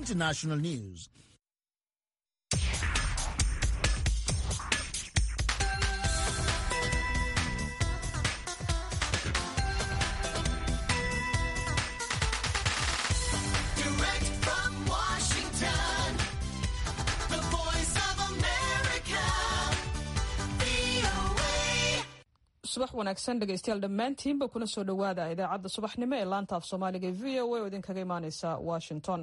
international news. Direct from Washington, the voice of America, VOA. subax wanaagsan dhegaystayaal dhammaantiinba kuna soo dhowaada idaacadda subaxnimo ee laanta af soomaaliga ee v o a oo idinkaga imaaneysa washington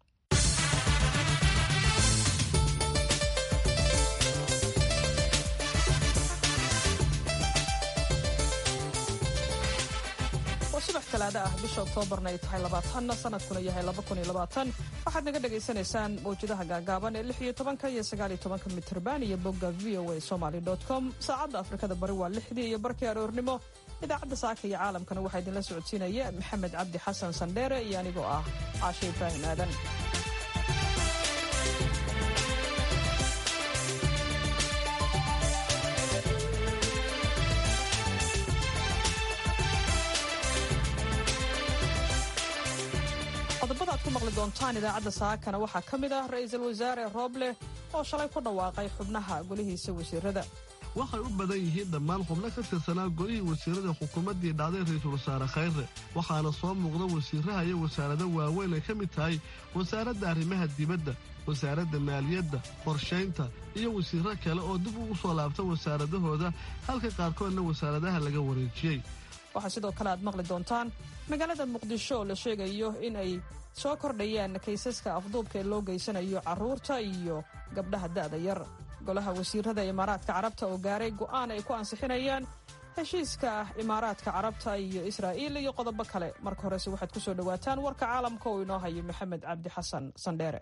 waa subax talaado ah bisha oktoobarna ay tahay labaatanna sanadkuna yahay laba kun iyo labaatan waxaad naga dhagaysanaysaan mawjadaha gaagaaban ee lix iyo tobanka iyo sagaal iyo tobanka mitirban iyo bogga v o a somaly com saacadda afrikada bari waa lixdii iyo barkii aroornimo idaacadda saaka iyo caalamkana waxaa idinla socodsiinaya maxamed cabdi xasan sandheere iyo anigoo ah caashe ibraahim aadan qodobada aad ku maqli doontaan idaacadda saakana waxaa ka mid ah ra'iisul wasaare rooble oo shalay ku dhawaaqay xubnaha golihiisa wasiirada waxay u badan yihiin dhammaan xubno ka tirsanaa golihii wasiirada xukuumaddii dhacday ra'iisul wasaare khayre waxaana soo muuqda wasiiraha iyo wasaarado waaweyn ay ka mid tahay wasaaradda arrimaha dibadda wasaaradda maaliyadda qorshaynta iyo wasiirro kale oo dib ugu soo laabta wasaaradahooda halka qaarkoodna wasaaradaha laga wareejiyey waxaa sidoo kale aad maqli doontaan magaalada muqdisho oo la sheegayo in ay soo kordhayaan kaysaska afduubka ee loo geysanayo carruurta iyo gabdhaha da'da yar golaha wasiirada imaaraadka carabta oo gaaray go'aan ay ku ansixinayaan heshiiska imaaraadka carabta iyo israa'iil iyo qodobo kale marka horese waxaad ku soo dhowaataan warka caalamka oo inoo hayo maxamed cabdi xasan sandheere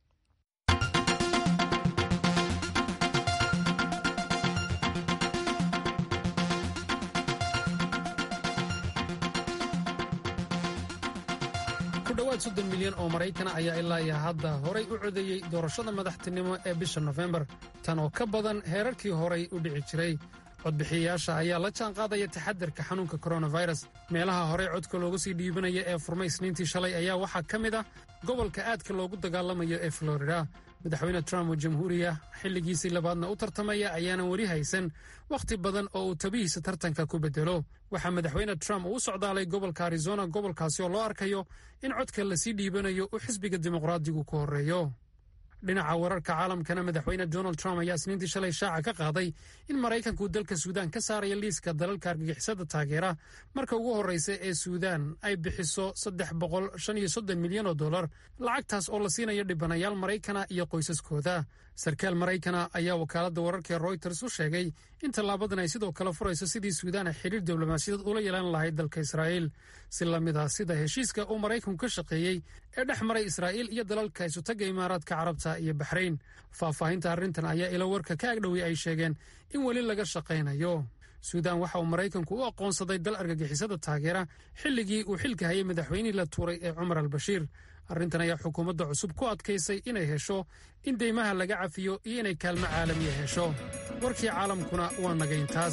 ku dhowaad soddon milyan oo maraykana ayaa ilaa iyo hadda horay u codeeyey doorashada madaxtinimo ee bisha nofembar tan oo ka badan heerarkii horay u dhici jiray codbixiyayaasha ayaa la jaanqaadaya taxadarka xanuunka koronafirus meelaha horey codka looga sii dhiibanaya ee furmay isniintii shalay ayaa waxaa ka mid ah gobolka aadka loogu dagaalamayo ee florida madaxweyne trump oo jamhuuriya xilligiisii labaadna u tartamaya ayaanan weli haysan wakhti badan oo uu tabihiisa tartanka ku beddelo waxaa madaxweyne trump uu u socdaalay gobolka arizona gobolkaasi oo loo arkayo in codka lasii dhiibanayo uu xisbiga dimuqraadigu ku horreeyo dhinaca wararka caalamkana madaxweyne donald trump ayaa isniintii shalay shaaca ka qaaday in maraykanku dalka suudaan ka saaraya liiska dalalka argagixisada taageera marka ugu horraysa ee suudaan ay bixiso saddex boqol shan iyo soddon milyan oo dollar lacagtaas oo la siinayo dhibanayaal maraykana iyo qoysaskooda sarkaal maraykana ayaa wakaaladda wararka ee royters u sheegay in tallaabadan ay sidoo kale furayso sidii suudaan ay xidhiir diblomaasiyadeed ula yeelan lahayd dalka israa'iil si la mid ah sida heshiiska uu maraykanku ka shaqeeyey ee dhex maray israa'iil iyo dalalka isutaga imaaraadka carabta iyo baxrayn faahfaahinta arrintan ayaa ilo warka ka agdhowey ay sheegeen in weli laga shaqaynayo suudaan waxa uu maraykanku u aqoonsaday dal argagixisada taageera xilligii uu xilka hayay madaxweynihii la tuuray ee cumar al bashiir arrintan ayaa xukuumadda cusub ku adkaysay inay hesho in deymaha laga cafiyo iyo inay kaalmo caalamiya hesho warkii caalamkuna waa nagayntaas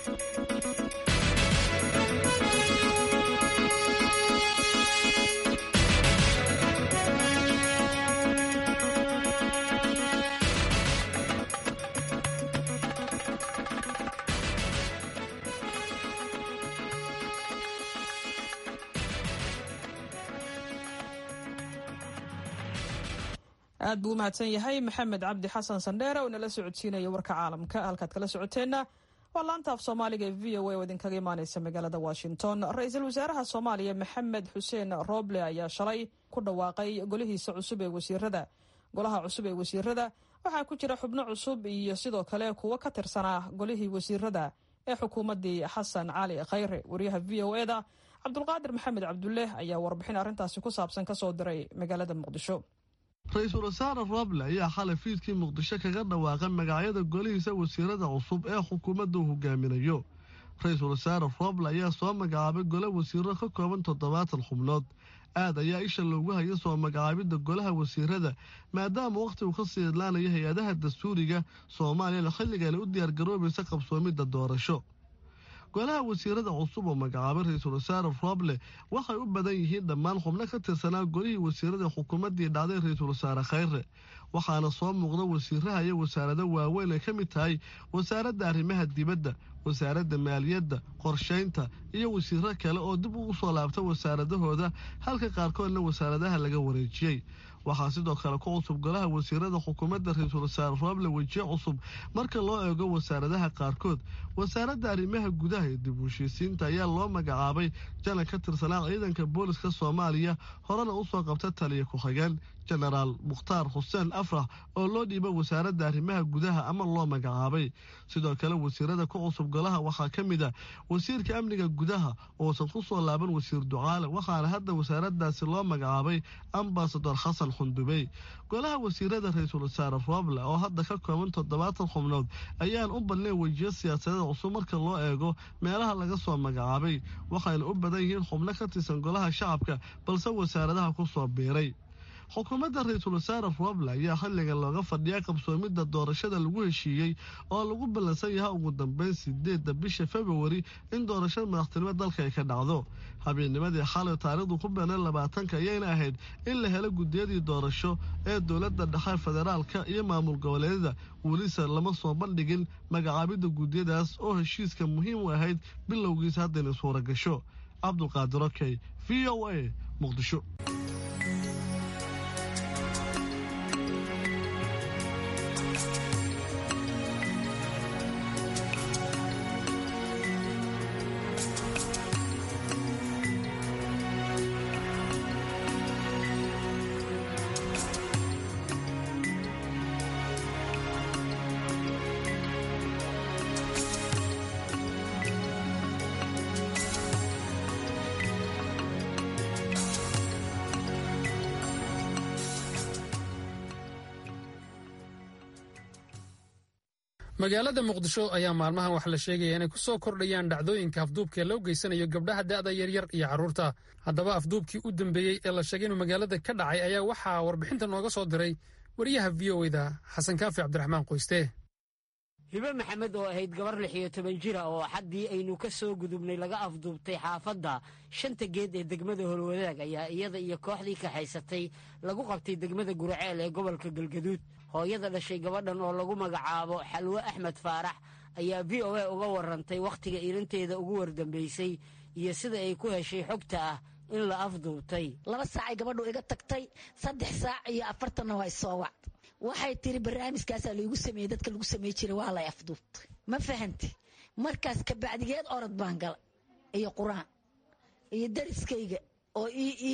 aad buu u mahadsan yahay maxamed cabdi xasan sandheere oo inala socodsiinaya warka caalamka halkaad kala socoteenna waa laanta af soomaaliga ee v o a oo idinkaga imaaneysa magaalada washington ra-iisul wasaaraha soomaaliya maxamed xuseen rooble ayaa shalay ku dhawaaqay golihiisa cusub ee wasiirada golaha cusub ee wasiirada waxaa ku jira xubno cusub iyo sidoo kale kuwo ka tirsanaa golihii wasiirada ee xukuumaddii xasan cali khayre wariyaha v o e da cabdulqaadir maxamed cabdulle ayaa warbixin arrintaasi ku saabsan kasoo diray magaalada muqdisho ra-iisul wasaare roble ayaa xalay fiidkii muqdisho kaga dhawaaqay magacyada golihiisa wasiirada cusub ee xukuumadda uu hogaaminayo ra-iisul wasaare roble ayaa soo magacaabay gole wasiiro ka kooban toddobaatan xubnood aad ayaa isha loogu hayay soo magacaabidda golaha wasiirada maadaama wakhti uu ka sii idlaanayo hay-adaha dastuuriga soomaaliyana xilligan u diyaargaroobaysa qabsoomidda doorasho golaha wasiirada cusub oo magacaabay ra-iisul wasaare roble waxay u badan yihiin dhammaan xubno ka tirsanaa golihii wasiirada xukuumaddii dhacday ra-iisul wasaare khayre waxaana soo muuqda wasiiraha iyo wasaarado waaweyn ay ka mid tahay wasaaradda arrimaha dibadda wasaaradda maaliyadda qorshaynta iyo wasiiro kale oo dib ugu soo laabta wasaaradahooda halka qaarkoodna wasaaradaha laga wareejiyey waxaa sidoo kale ku cusub golaha wasiirada xukuumadda ra-iisul wasaare roble wejiye cusub marka loo eego wasaaradaha qaarkood wasaaradda arrimaha gudaha ee dib u heshiisiinta ayaa loo magacaabay janan ka tirsanaa ciidanka booliska soomaaliya horena usoo qabta taliya ku-xigeen jenaraal mukhtaar xuseen afrax oo loo dhiibay wasaaradda arrimaha gudaha ama loo magacaabay sidoo kale wasiirada ku cusub golaha waxaa ka mid a wasiirka amniga gudaha uusan ku soo laaban wasiir ducaale waxaana hadda wasaaradaasi loo magacaabay ambasador xasan xundubey golaha wasiirada ra-iisul wasaare roble oo hadda ka kooban toddobaatan xubnood ayaan u badnayn wejiyo siyaasadeed cusub marka loo eego meelaha laga soo magacaabay waxayna u badan yihiin xubno ka tirsan golaha shacabka balse wasaaradaha ku soo biiray xukuumadda ra-iisul wasaare roble ayaa xilligan looga fadhiyaa qabsoomidda doorashada lagu heshiiyey oo lagu ballansan yahay ugu dambeyn sideedda bisha februari in doorashada madaxtinimo dalka ay ka dhacdo habeennimadii xalay taarikhdu ku beeneen labaatanka ayayna ahayd in la helo guddiyadii doorasho ee dowladda dhexe federaalka iyo maamul goboleedyada welise lama soo bandhigin magacaabidda guddiyadaas oo heshiiska muhiim u ahayd bilowgiisa haddayna suura gasho cabdulqaadir okey v o a muqdisho magaalada muqdisho ayaa maalmahan wax la sheegaya inay ku soo kordhayaan dhacdooyinka afduubka ee loo geysanayo gabdhaha da'da yaryar iyo carruurta haddaba afduubkii u dambeeyey ee la sheegay inuu magaalada ka dhacay ayaa waxaa warbixinta nooga soo diray wariyaha v o eda xasan kaafi cabdiraxmaan qoyste hibe maxamed oo ahayd gabar lix iyo toban jira oo xaddii aynu ka soo gudubnay laga afduubtay xaafadda shanta geed ee degmada holwadaag ayaa iyada iyo kooxdii kaxaysatay lagu qabtay degmada guraceel ee gobolka galgaduud hooyada dhashay gabadhan oo lagu magacaabo xalwe axmed faarax ayaa v o a uga warrantay wakhtiga ilinteeda ugu wardambaysay iyo sida ay ku heshay xogta ah in la afduubtay laba saacay gabadhu iga tagtay saddex saac iyo afartanna waa isoo wacday waxay tiri barnaamijkaasaa laigu sameeyey dadka lagu samey jiray waa lay afduubtay ma fahanti markaas kabacdigeed orod baan gala iyo qur-aan iyo dariskayga oo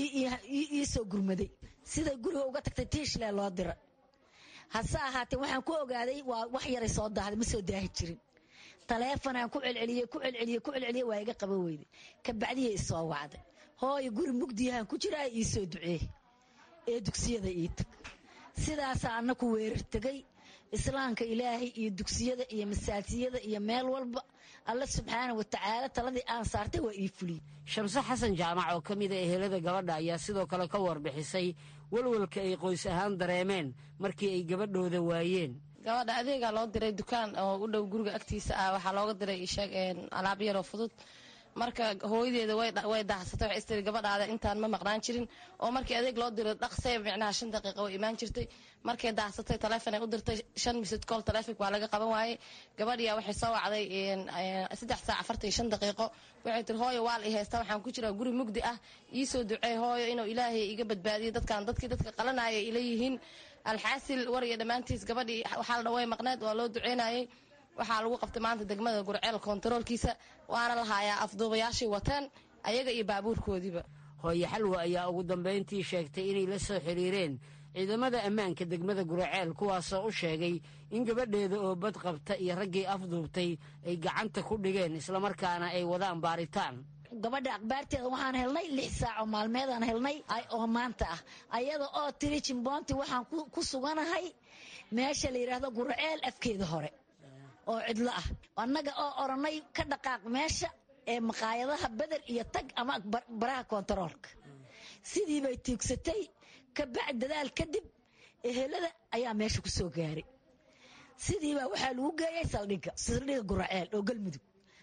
ii soo gurmaday siday guriga uga tagtay tiishle loo dira hase ahaatee waxaan ku ogaaday waa wax yaray soo daahday ma soo daahi jirin taleefonaan ku celceliyey ku celceliyey ku celceliyey waa iga qaban weyday kabacdiyay isoo wacday hooyo guri mugdiyahan ku jiraa ii soo duceey ee dugsiyada ii tag sidaasaa anna ku weerar tegay islaamka ilaahay iyo dugsiyada iyo masaajiyada iyo meel walba alla subxaana wa tacaala taladii aan saartay waa ii fuliyey shamse xasan jaamac oo ka mid a ehelada gabadha ayaa sidoo kale ka warbixisay walwalka ay qoys ahaan dareemeen markii ay gabadhooda waayeen gabadha adeegaa loo diray dukaan oo u dhow guriga agtiisa ah waxaa looga diray isheeg alaab yaroo fudud marka hooyadeeda way daahsatay waxay istiri gabadhaada intaan ma maqnaan jirin oo markii adeeg loo diro dhaqsee micnaha shan daqiiqa way imaan jirtay markay daahsatay taleefon ay u dirtay shan misid kool taleefik waa laga qaban waayey gabadhiyaa waxay soo wacday saddex saac afartan iyo shan daqiiqo waxay tiri hooyo waa la i haystaa waxaan ku jiraa guri mugdi ah iisoo duceey hooyo inuu ilaahay iga badbaadiyo dadkan dadkii dadka qalanaya ila yihiin alxaasil war iyo dhammaantiis gabadhii waxaa la dhaway maqneed waa loo duceynayay waxaa lagu qabtay maanta degmada gurceel kontaroolkiisa waana la haayaa afduubayaashii wateen ayaga iyo baabuurkoodiiba hooye xalwa ayaa ugu dambayntii sheegtay inay la soo xiriireen ciidamada ammaanka degmada guraceel kuwaasoo u sheegay in gabadheeda oo bad qabta iyo raggii afduubtay ay gacanta ku dhigeen islamarkaana ay wadaan baaritaan gabadha akhbaarteeda waxaan helnay lix saac oo maalmeedaan helnay oo maanta ah ayada oo tiri jimboonti waxaan ku suganahay meesha la yidhaahdo guraceel afkeeda hore oo cidlo ah annaga oo oranay ka dhaqaaq meesha ee maqaayadaha beder iyo tag ama baraha kontaroolka sidii bay tiigsatay ka bacd dadaal kadib ehelada ayaa meesha ku soo gaaray sidiibaa waxaa lagu geeyay saldhigga saldhigga guraceel oo galmudug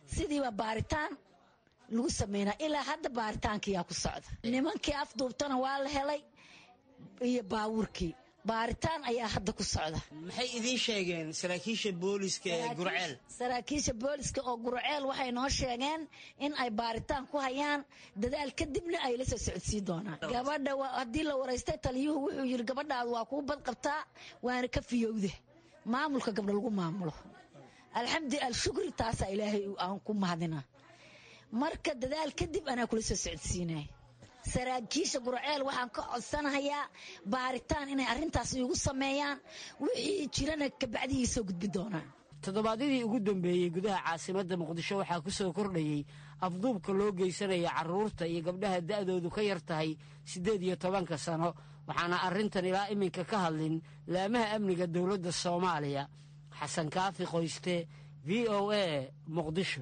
sidiiba baaritaan lagu sameynaa ilaa hadda baaritaankiyaa ku socda nimankii afduubtana waa la helay iyo baawurkii baaritaan ayaa hadda ku socda maxay idiin sheegeen saraakiisha booliska ee gurceel saraakiisha booliska oo gurceel waxay noo sheegeen in ay baaritaan ku hayaan dadaal kadibna ay la soo socodsiin doonaan gabadha wa- haddii la waraystay taliyuhu wuxuu yidhi gabadhaadu waa kuu bad qabtaa waana ka fiyowde maamulka gabdha lagu maamulo alxamdi alshukri taasaa ilaahay aan ku mahadina marka dadaal kadib anaa kula soo socodsiinaya saraakiisha gurceel waxaan ka codsanayaa baaritaan inay arrintaas iigu sameeyaan wixii jirana kabacdihii soo gudbi doonaan toddobaadyadii ugu dambeeyey gudaha caasimadda muqdisho waxaa ku soo kordhayey afduubka loo geysanaya carruurta iyo gabdhaha da'doodu ka yar tahay siddeed iyo tobanka sano waxaana arrintan ilaa iminka ka hadlin laamaha amniga dowladda soomaaliya xasan kaafi qoyste v o a muqdisho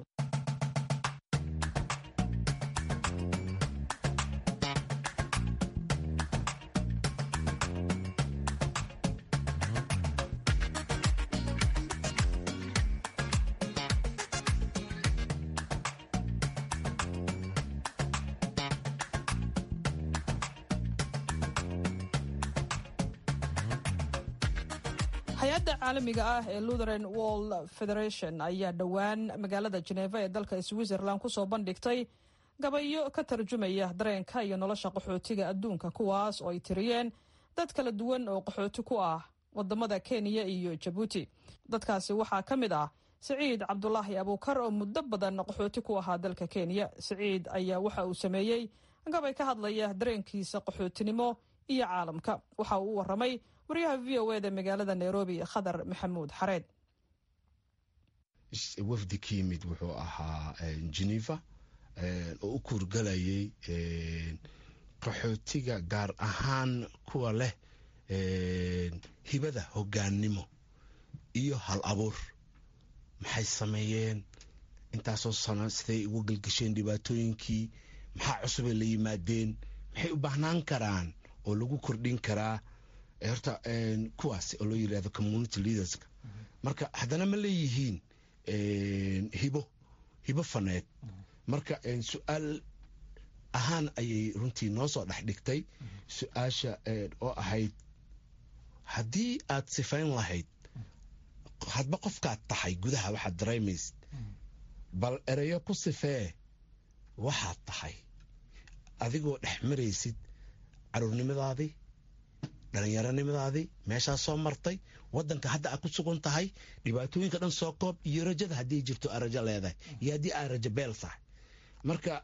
hay-adda caalamiga ah ee lutheran world federation ayaa dhowaan magaalada jeneva ee dalka switzerland kusoo bandhigtay gabayo ka tarjumaya dareenka iyo nolosha qaxootiga adduunka kuwaas oo ay tiriyeen dad kala duwan oo qaxooti ku ah wadamada kenya iyo jabuuti dadkaasi waxaa ka mid ah siciid cabdulaahi abuukar oo muddo badan qaxooti ku ahaa dalka kenya siciid ayaa waxa uu sameeyey gabay ka hadlaya dareenkiisa qaxootinimo iyo caalamka waxa uu u waramay waryaha v o eda magaalada nairobi khadar maxamuud xareed wafdi ka yimid wuxuu ahaa geneva oo u kuurgalayay qaxootiga gaar ahaan kuwa leh hibada hogaannimo iyo hal abuur maxay sameeyeen intaasoo sano siday ugu gelgasheen dhibaatooyinkii maxaa cusubay la yimaadeen maxay u baahnaan karaan oo lagu kordhin karaa horta kuwaas oo loo yirahdo community leaderska marka haddana ma leeyihiin hibo hibo faneed marka su-aal ahaan ayay runtii noo soo dhex dhigtay su-aasha oo ahayd haddii aad sifayn lahayd hadba qofkaad tahay gudaha waxaad dareemaysid bal ereyo ku sifee waxaad tahay adigoo dhex maraysid caruurnimadaadii dhalinyaronimadaadii meeshaa soo martay wadanka hadda aad ku sugan tahay dhibaatooyinka dhan soo koob iyo rajada haddii jirto aad rajo leedahay iyo haddii aad rajo beel tahay marka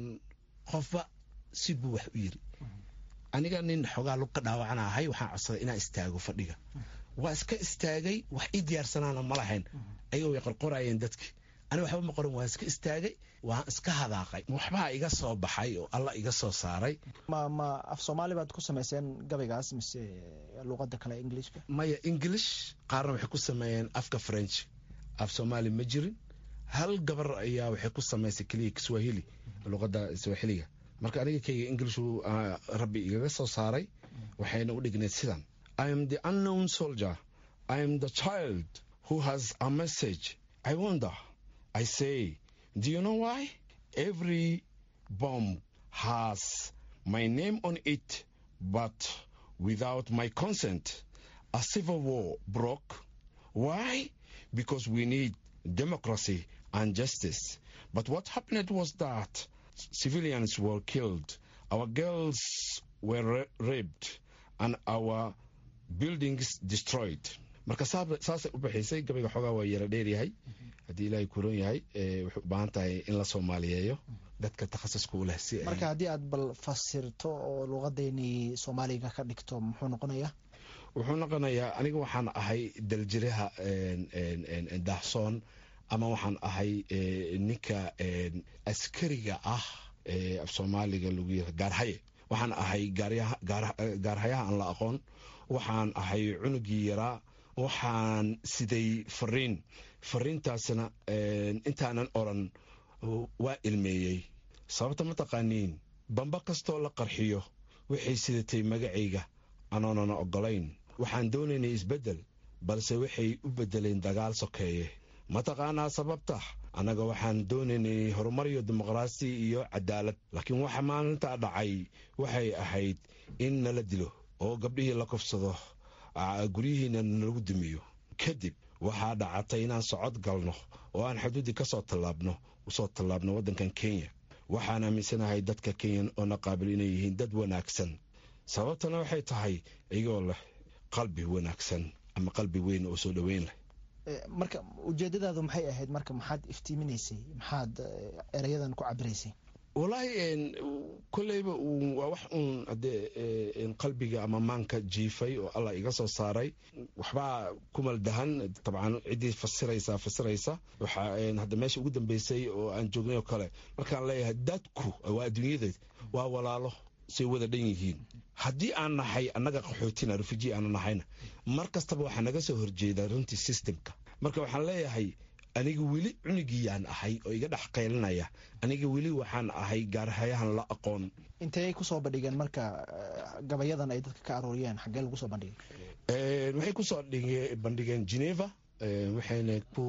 qofba si buu wax u yiri aniga nin xoogaa lug ka dhaawacana ahay waxaan codsaday inaan istaago fadhiga waa iska istaagay wax ii diyaarsanaana ma lahayn ayagoo way qorqorayeen dadkii aniga waxba ma qoran waan iska istaagay waan iska hadaaqay waxbaa iga soo baxay oo alla iga soo saaray ma ma af soomaali baad ku samayseen gabaygaas mise luqada kale englishka maya english qaarna waxay ku sameeyeen afka french af soomaali ma jirin hal gabar ayaa waxay ku samaysay keliya kiswahili luqada swahiliga marka aniga kayga english rabbi igaga soo saaray waxayna u dhigneed sidan i am the unknown soldier i am the child who has a message i wonder i say do you know why every bomb has my name on it but without my consent a civil war broke why because we need democracy and justice but what happened was that civilians were killed our girls were ra- raped and our buildings destroyed marka saasay u baxaysay gabayga xoogaa waa yara dheer yahay haddii ilaahay kuron yahay waxay u baahan tahay in la soomaaliyeeyo dadka takhasuska u leh si marka haddii aad bal fasirto oo luqadeeni soomaaliga ka dhigto muxuu noqonayaa wuxuu noqonayaa aniga waxaan ahay daljiraha daahsoon ama waxaan ahay ninka askariga ah af soomaaliga lagu yira gaarhaye waxaan ahay gaarhayaha aan la aqoon waxaan ahay cunugii yaraa waxaan siday fariin fariintaasna intaanan oran waa ilmeeyey sababta ma taqaaniin bamba kastoo la qarxiyo waxay sidatay magacayga anoonana ogolayn waxaan doonaynay isbeddel balse waxay u beddeleen dagaal sokeeye mataqaanaa sababta annaga waxaan doonaynay horumar iyo dimuqraasi iyo cadaalad laakiin waxa maalintaa dhacay waxay ahayd in nala dilo oo gabdhihii la kufsado guryihiina nalagu dumiyo kadib waxaa dhacatay inaan socod galno oo aan xuduuddii ka soo tallaabno usoo tallaabno waddankan kenya waxaan aaminsanahay dadka kenyan oo na qaabil inay yihiin dad wanaagsan sababtana waxay tahay iyagoo leh qalbi wanaagsan ama qalbi weyn oo soo dhoweyn leh marka ujeedadaadu maxay ahayd marka maxaad iftiiminaysay maxaad erayadan ku cabiraysay wallaahi kolleyba waa wax uun hadee qalbiga ama maanka jiifay oo allah iga soo saaray waxbaa kumaldahan dabcan ciddii fasiraysa fasiraysa waxaa hadda meesha ugu dambeysay oo aan joognay oo kale markaan leeyahay dadku waa adduunyadeed waa walaalo say wada dhan yihiin haddii aan nahay annaga qaxootina refuji aana nahayna mar kastaba waxaa naga soo horjeeda runtii systemka marka waxaan leeyahay aniga weli cunigiyaan ahay oo iga dhex qaylinaya aniga weli waxaan ahay gaarhayahan la aqoon intey kusoo bandhigeen marka gabayadan ay dadka ka arooriyeen xaggee lagu soo bandhigay waxay kusoo bandhigeen geneva waxayna ku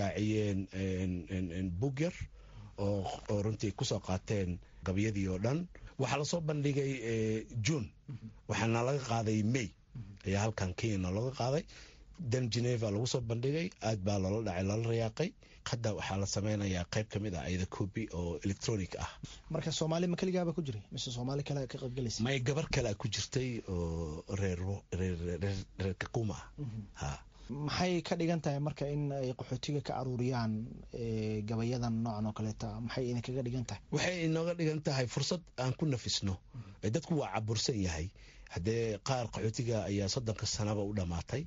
shaaciyeen bugyar oo runtii kusoo qaateen gabayadii oo dhan waxaa lasoo bandhigay june waxaana laga qaaday may ayaa halkan kenyana looga qaaday dan geneva lagu soo bandhigay aad baa loola dhacay lala rayaaqay hadda waxaa la sameynayaa qayb ka mid ah ayada copy oo electronic ah marka soomaali ma keligaaba ku jiray mise soomaali kale ka qaybgelaysa may gabar kale ku jirtay oo reer reer kakuma ah maxay ka dhigan tahay marka in ay qaxootiga ka aruuriyaan gabayadan noocan oo kaleeta maxay idinkaga dhigan tahay waxay inooga dhigan tahay fursad aan ku nafisno dadku waa cabursan yahay haddee qaar qaxootiga ayaa soddonka sanaba u dhammaatay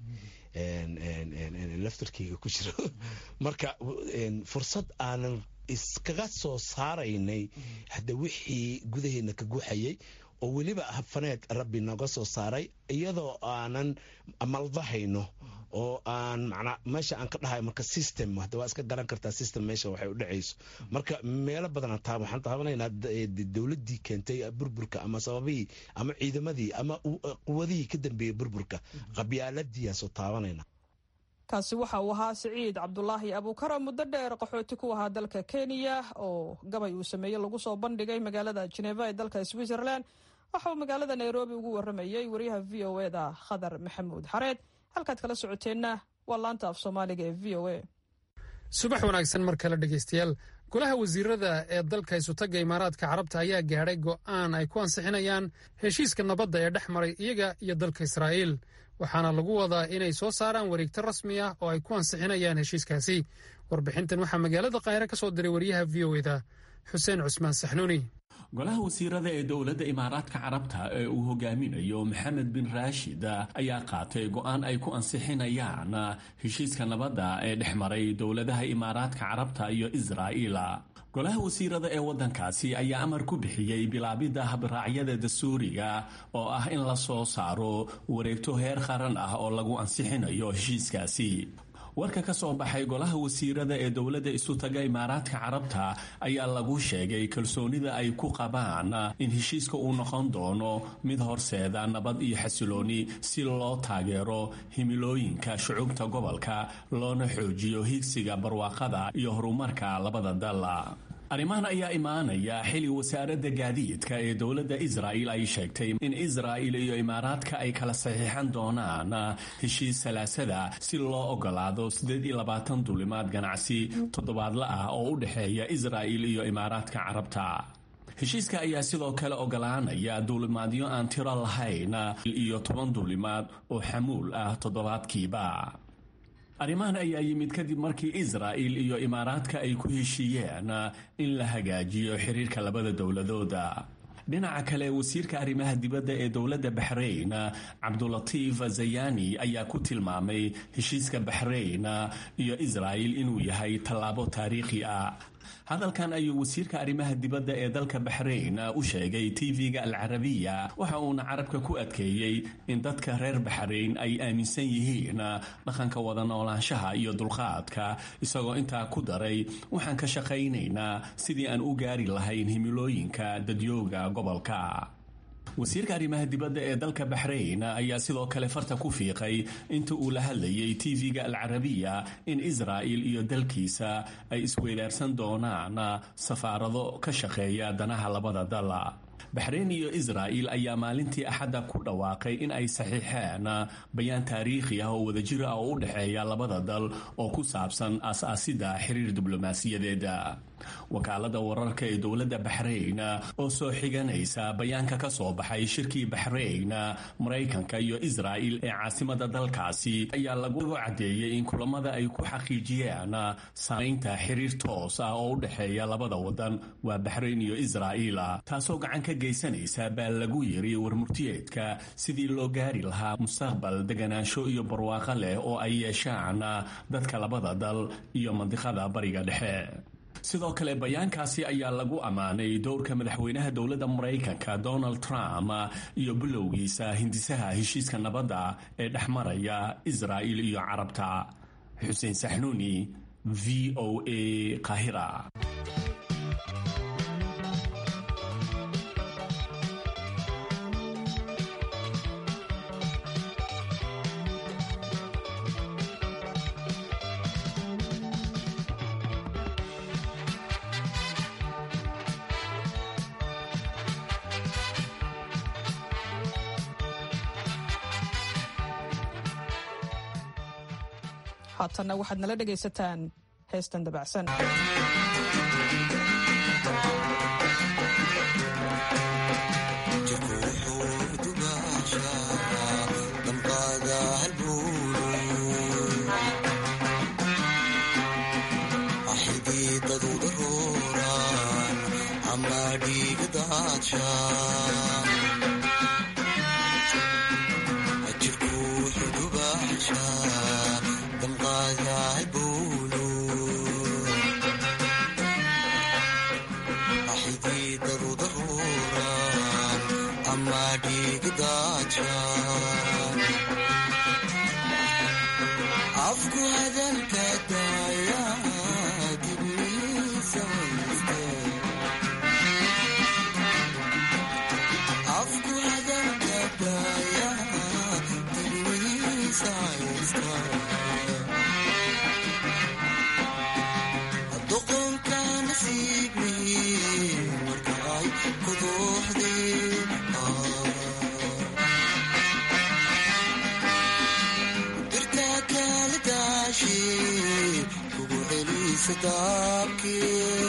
laftarkeyga ku jiro marka fursad aanan iskaga soo saaraynay hadde wixii gudaheena ka guuxayay oo weliba habfaneed rabbi nooga soo saaray iyadoo aanan maldahayno oo aan macnaa meesha aan ka dhahay marka system hadda waa iska garan kartaa system meesha waxay u dhacayso marka meelo badan taa waxaan taabanaynaa dowladdii keentay burburka ama sababihii ama ciidamadii ama quwadihii ka dambeeyey burburka qabyaaladiiaan soo taabanayna kaasi waxa uu ahaa siciid cabdulaahi abuukara muddo dheer qaxooti ku ahaa dalka kenya oo gabay uu sameeyey lagu soo bandhigay magaalada geneva ee dalka switzerland waxa uu magaalada nairobi ugu waramayey wariyaha v o eda khadar maxamuud xareed halkaad kala socoteenna waa laanta af soomaaliga ee v o a subax wanaagsan mar kale dhegaystayaal golaha wasiirada ee dalka isutagga imaaraadka carabta ayaa gaadhay go'aan ay ku ansixinayaan heshiiska nabadda ee dhex maray iyaga iyo dalka israa'iil waxaana lagu wadaa inay soo saaraan wareegto rasmi ah oo ay ku ansixinayaan heshiiskaasi warbixintan waxaa magaalada kaahire ka soo diray wariyaha v o eda xuseen cusmaan saxnuuni golaha wasiirada ee dowladda imaaraadka carabta ee uu hogaaminayo maxamed bin raashid ayaa qaatay go'aan ay ku ansixinayaan heshiiska nabadda ee dhex maray dowladaha imaaraadka carabta iyo israa'iil golaha wasiirada ee waddankaasi ayaa amar ku bixiyey bilaabidda habraacyada dastuuriga oo ah in la soo saaro wareegto heer qaran ah oo lagu ansixinayo heshiiskaasi warka ka soo baxay golaha wasiirada ee dowladda isu taga imaaraadka carabta ayaa lagu sheegay kalsoonida ay ku qabaan in heshiiska uu noqon doono mid horseeda nabad iyo xasilooni si loo taageero himilooyinka shucubta gobolka loona xoojiyo higsiga barwaaqada iyo horumarka labada dal arrimahan ayaa imaanaya xili wasaaradda gaadiidka ee dowladda israa'il ay sheegtay in israa'il iyo imaaraadka ay kala saxiixan doonaan heshiis salaasada si loo ogolaado siddeed iyo labaatan duulimaad ganacsi toddobaadla ah oo u dhexeeya israa'il iyo imaaraadka carabta heshiiska ayaa sidoo kale ogolaanaya duulimaadyo aan tiro lahayn iyo toban duulimaad oo xamuul ah toddobaadkiiba arrimahan ayaa yimid kadib markii israa'il iyo imaaraadka ay ku heshiiyeen in la hagaajiyo xiriirka labada dowladooda dhinaca kale wasiirka arrimaha dibadda ee dowladda baxrayn cabdulatiif zayani ayaa ku tilmaamay heshiiska baxrayn iyo israa'il inuu yahay tallaabo taariikhi ah hadalkan ayuu wasiirka arrimaha dibadda ee dalka baxrayn u sheegay tv-ga alcarabiya waxa uuna carabka ku adkeeyey in dadka reer baxrayn ay aaminsan yihiin dhaqanka wada noolaanshaha iyo dulqaadka isagoo intaa ku daray waxaan ka shaqaynaynaa sidii aan u gaari lahayn himilooyinka dadyooga gobolka wasiirka arrimaha dibadda ee dalka baxrayn ayaa sidoo kale farta ku fiiqay inta uu la hadlayay tv-ga alcarabiya in israa'il iyo dalkiisa ay isweydaarsan doonaan safaarado ka shaqeeya danaha labada dal baxrayn iyo israa'il ayaa maalintii axadda ku dhawaaqay in ay saxiixeen bayaan taariikhi ah oo wadajir ah oo u dhexeeya labada dal oo ku saabsan aas-aasidda xiriir diblomaasiyadeed wakaalada wararka ee dowladda baxrayn oo soo xiganaysa bayaanka ka soo baxay shirkii baxrayn maraykanka iyo israa'il ee caasimada dalkaasi ayaa lagu caddeeyey in kulamada ay ku xaqiijiyeen saamaynta xiriir toos ah oo u dhexeeya labada wadan waa baxrayn iyo israa'il taasoo gacan ka geysanaysa baa lagu yiri warmurtiyeedka sidii loo gaari lahaa mustaqbal deganaansho iyo barwaaqo leh oo ay yeeshaan dadka labada dal iyo mandiqada bariga dhexe sidoo kale bayaankaasi ayaa lagu ammaanay dowrka madaxweynaha dowladda maraykanka donald trump iyo bilowgiisa hindisaha heshiiska nabadda ee dhex maraya israa'il iyo carabta xuseen saxnuuni v o a qahira haatanna waxaad nala dhegaysataan heestan dabacsan afku hadalka daaya dibniisa afku hadalka daaya dibniisa doqonka nasiibi marka ay kuduuxdeen dirta kala daashi kugu celisa daabkii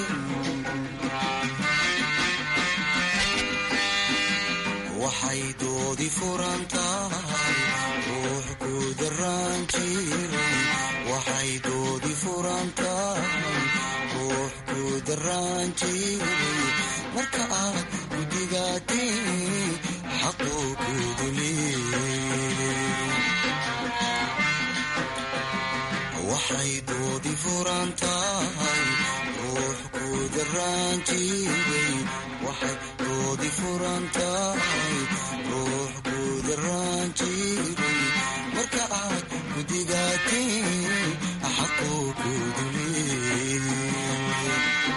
waxay doodi furan tahay ruux ku daraan jiray waxay doodi furan tahay ruux ku daraan jiray marka aad gudigaatiin xaquu kuduleeyay waxay doodi furan tahay ruux ku daraan jiray waxay doodi furan tahay ruux ku daraan jiray marka aad gudigaatiin xaquu kuduleeyay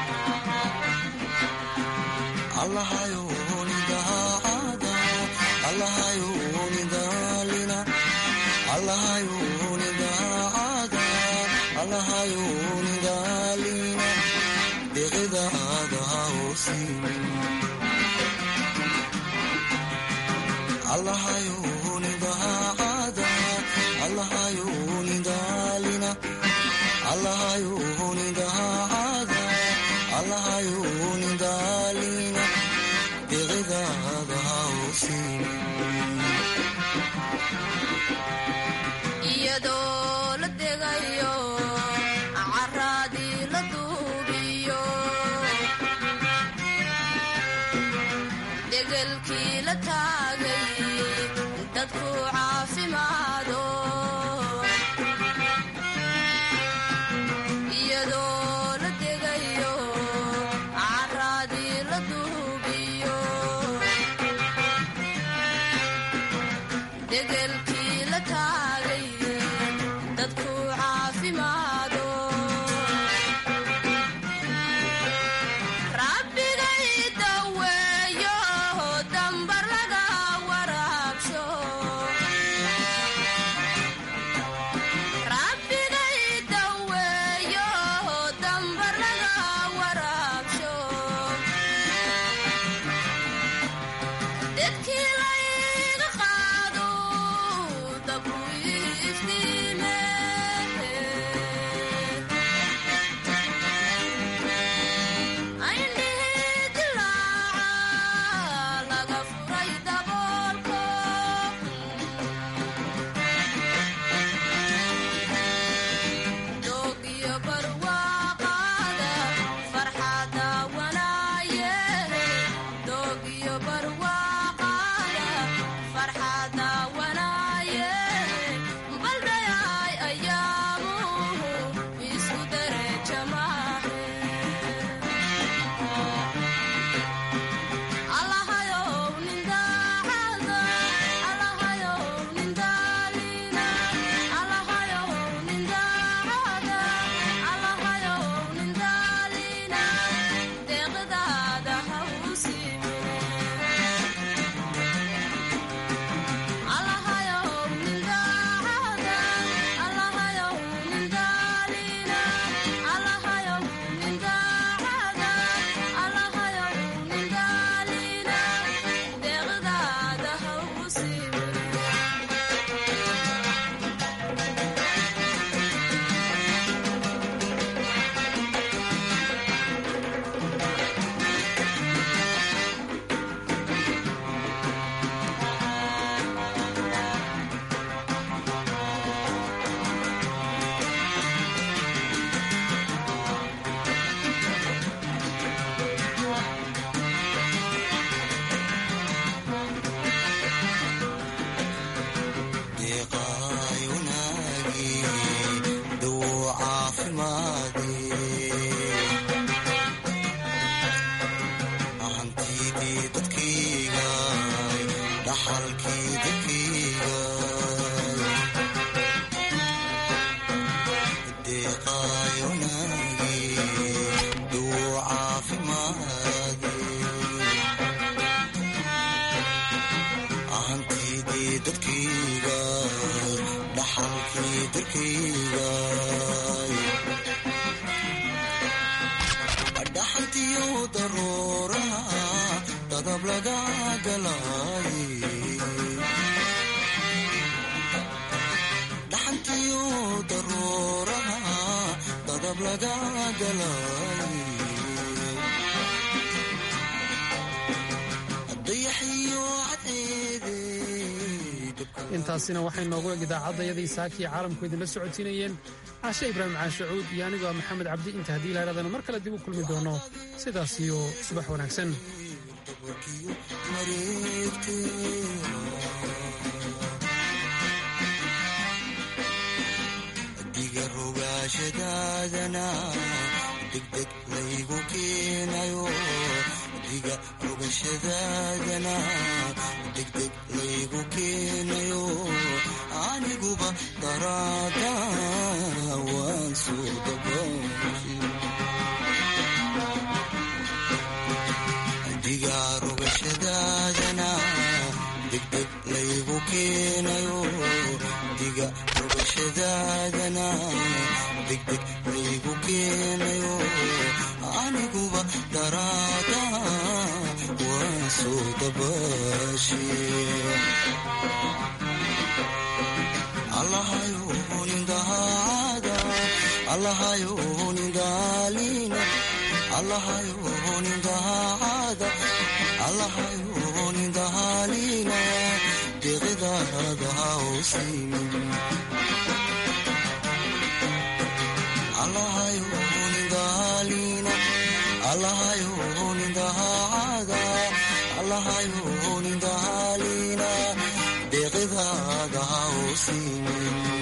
allahayo nidaacada allahayo nidaalina allahayo nidaacada allahayo nidaalina deqidaada hoos darkayga dhaxantiyo daruuraha dadab laga galay dhaxantiyo daruuraha dadab laga galay dayaxiyo cadceede intaasina waxay noogu eg idaacadayadii saakii caalamku idinla socotiinayeen caashe ibraahim caashacuud iyo anigoo maxamed cabdi inta haddii la hahdana mar kale dib u kulmi doono sidaas iyo subax wanaagsan diga rogaashadaadana degdeg laygu keenayo diga rogashadaadana degdeg laygu keenayo aniguba daraada waan soo diga rogashadaadana degdeg laygu keenayo diga rogashadaadana degdeg laygu keenayo aniguba daraada waan soo dabaashe allahayonindahaada allahayoningalina allahayonindahaada allahayonindahalina deqidaada hausimin allahayonindahalina allahayonindahaada allahayonindahalina deqidaada hausimin